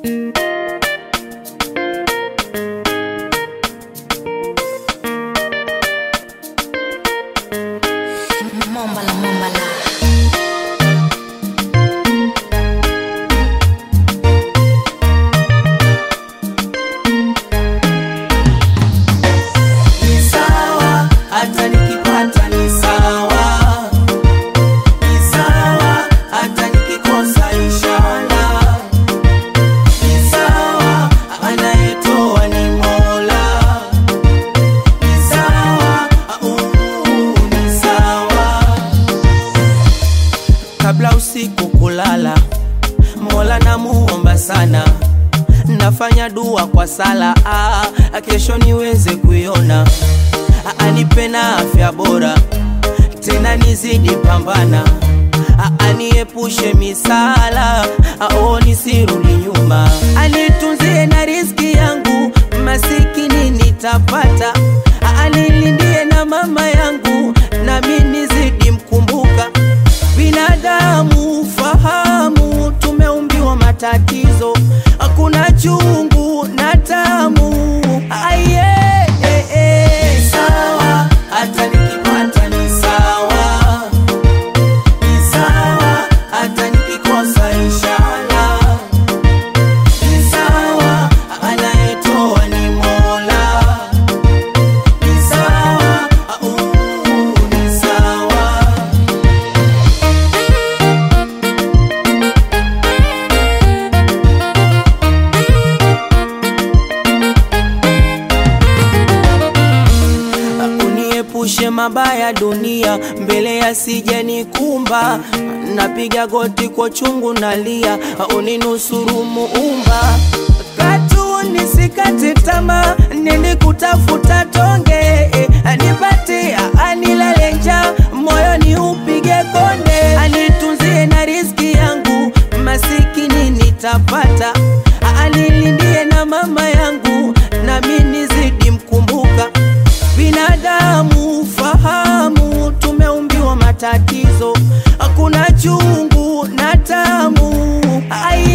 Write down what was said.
Mombala, mombala. Ni sawa, hata nikipata ni sawa. Ni sawa, hata nikikosa inshallah. Ni sawa, anayetoa ni Mola. Ni sawa, uh, ni sawa. Kabla usiku kulala, Mola namuomba sana nafanya dua kwa sala ah, kesho niweze kuiona ah, anipe na afya bora tena nizidi pambana ah, aniepushe misala ah, oh, nisirudi nyuma anitunzie na riziki yangu masikini nitapata ah, anilindie na mama yangu nami nizidi mkumbuka binadamu fahamu tumeumbiwa matatizo hakuna chungu na tamu aye eh, eh. Ni sawa hata nikipata ni sawa ni sawa hata nikikosa inshallah ni sawa anayetoa ni mola ni sawa uh, ni sawa uniepushe mabaya dunia mbele yasije nikumba napiga goti kwa chungu nalia uninusuru muumba katu nisikate tamaa nini kutafuta tonge eh, anipatia anilale njaa moyoni upige konde anitunzie na riziki yangu masikini nitapata anilindie na mama yangu nami nizidi mkumbuka binadamu fahamu tumeumbiwa matatizo hakuna chungu na tamu Aye.